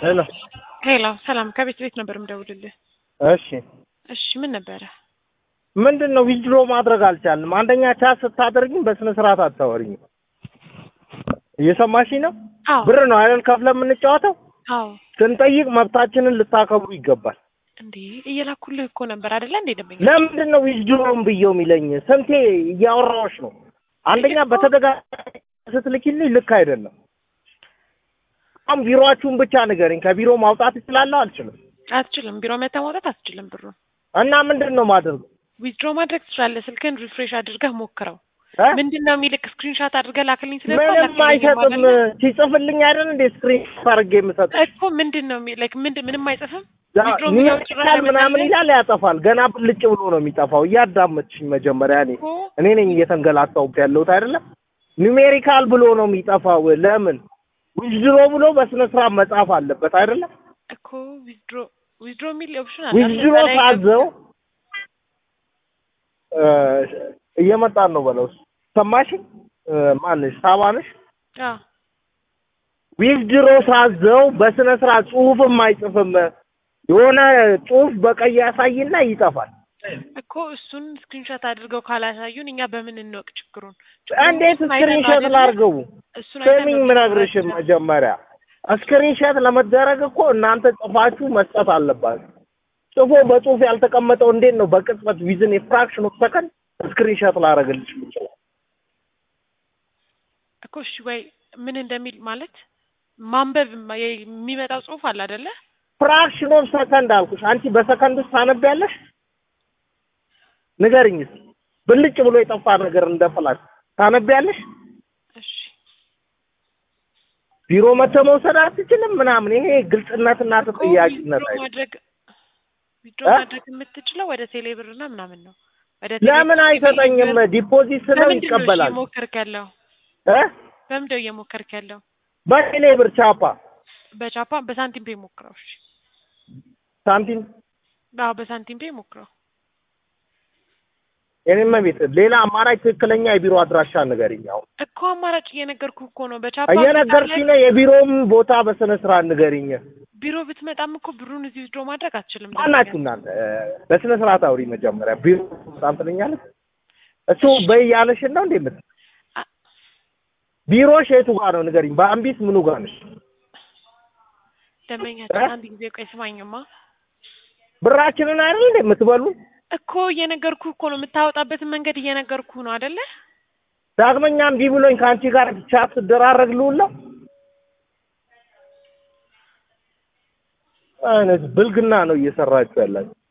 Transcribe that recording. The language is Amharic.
ሄሎ ሄሎ ሰላም፣ ከቤት ቤት ነበር የምደውልልህ። እሺ እሺ ምን ነበረ? ምንድን ነው ዊዝድሮ ማድረግ አልቻልንም። አንደኛ ቻት ስታደርግኝ በስነ ስርዓት አታወሪኝም። እየሰማሽኝ ነው? አዎ ብር ነው አይደል ከፍለ የምንጫወተው። አዎ። ስንጠይቅ መብታችንን ልታከብሩ ይገባል። እንዴ እየላኩልህ እኮ ነበር አይደለ? እንዴ ደንበኛ ለምንድን ነው ዊዝድሮም ብየው የሚለኝ? ስንቴ እያወራዎች ነው። አንደኛ በተደጋጋሚ ስትልኪልኝ ልክ አይደለም። አሁን ቢሮአችሁን ብቻ ንገረኝ። ከቢሮ ማውጣት እችላለሁ አልችልም? አትችልም። ቢሮ መተህ ማውጣት አትችልም ብሩን። እና ምንድን ነው ማድረገው? ዊዝድሮ ማድረግ ትችላለህ። ስልክህን ሪፍሬሽ አድርገህ ሞክረው። እ? ምንድን ነው የሚልክ? ስክሪንሻት አድርገህ ላክልኝ ስለ ምንም አይሰጥም። ሲጽፍልኝ አይደል እንዴ ስክሪን አድርጌ የምሰጥ እኮ ምንድን ነው ላይክ ምንድን ምንም አይጽፍም። ዊዝድሮ የሚለው ኒውትራል ጭራሽ ምናምን አይመጣልህም? ይላል ያጠፋል። ገና ብልጭ ብሎ ነው የሚጠፋው። እያዳመጥሽኝ መጀመሪያ እኔ እኮ እኔ ነኝ እየተንገላታሁት ያለሁት አይደለም። ኒሜሪካል ብሎ ነው የሚጠፋው። ለምን ዊዝድሮ ብሎ በስነ ስርዓት መጻፍ አለበት አይደለም። እኮ ዊዝድሮ ዊዝድሮ የሚል ኦፕሽን አለ። ዊዝድሮ እዛ ላይ ታዘው እ፣ እየመጣን ነው በለው። ሰማሽኝ? እ፣ ማንሽ ሳባንሽ አዎ ዊዝድሮ ሳዘው በስነ ስርዓት ጽሁፍም አይጽፍም። የሆነ ጽሁፍ በቀይ ያሳይና ይጠፋል። እኮ እሱን ስክሪንሾት አድርገው ካላሳዩን እኛ በምን እንወቅ ችግሩን? እንዴት እሱን አይተን ነው ስክሪንሾት አይደለ? ላድርገው? እሱን አይተን ስሚኝ ነው ምነግርሽም ችግራችን። መጀመሪያ ስክሪንሾት ለመደረግ እኮ እናንተ ጽፋችሁ መስጠት አለባችሁ። ጽፎ በጽሁፍ ያልተቀመጠው እንዴት ነው በቅጽበት ዊዝን የፍራክሽን ኦፍ ሰከንድ ስክሪንሾት ላደርግልሽ የምችለው? እኮ እሺ ወይ ምን እንደሚል ማለት ማንበብ ማ- የሚመጣው ጽሁፍ አለ አይደለ? ፍራክሽን ኦፍ ሰከንድ አልኩሽ። አንቺ በሰከንድ ውስጥ ታነቢያለሽ? ንገርኝ እስኪ ብልጭ ብሎ የጠፋ ነገር እንደ ፍላሽ ታነቢያለሽ? እሺ ቢሮ መተህ መውሰድ አትችልም ምናምን። ይሄ ግልጽነትና እኮ ተጠያቂነት ዊዝድሮ አይደለም። ማድረግ ዊዝድሮ እ? ማድረግ የምትችለው ወደ ቴሌ ብርና ምናምን ነው። ወደ ለምን ቴሌ- አይሰጠኝም? ዲፖዚት ስለው በምንድን ነው እሺ ይቀበላል እየሞከርክ ያለው? እ? በምንድን ነው እየሞከርክ ያለው? በቴሌ ብር ቻፓ በቻፓ በሳንቲም ፔ ሞክረው። እሺ ሳንቲም አዎ በሳንቲም ፔ ሞክረው። የኔም ቤት ሌላ አማራጭ ትክክለኛ የቢሮ አድራሻ ንገሪኝ። አሁን እኮ አማራጭ እየነገርኩ እኮ ነው። በቻፓ እየነገርሽኝ ነው። የቢሮም ቦታ በስነ ስርዓት ንገሪኝ። ቢሮ ብትመጣም እኮ ብሩን እዚህ ዊዝድሮ ማድረግ አትችልም። ማናችሁ እናንተ? እ፣ በስነ ስርዓት አውሪ መጀመሪያ። ቢሮ በጣም ትለኛለች። እሱ በይ ያለሽን ነው እንዴ የምት አ- ቢሮሽ የቱ ጋር ነው ንገሪኝ። በአምቢስ ምኑ ጋር ነሽ? ደንበኛችን እ? አንድ ጊዜ ቆይ ስማኝማ። ብራችንን አይደል እንዴ የምትበሉ? እኮ እየነገርኩ እኮ ነው። የምታወጣበትን መንገድ እየነገርኩ ነው አይደለ? ዳግመኛ እምቢ ብሎኝ ከአንቺ ጋር ቻት ስደራረግ ልውል ነው አይነት ብልግና ነው እየሰራችሁ ያላችሁ።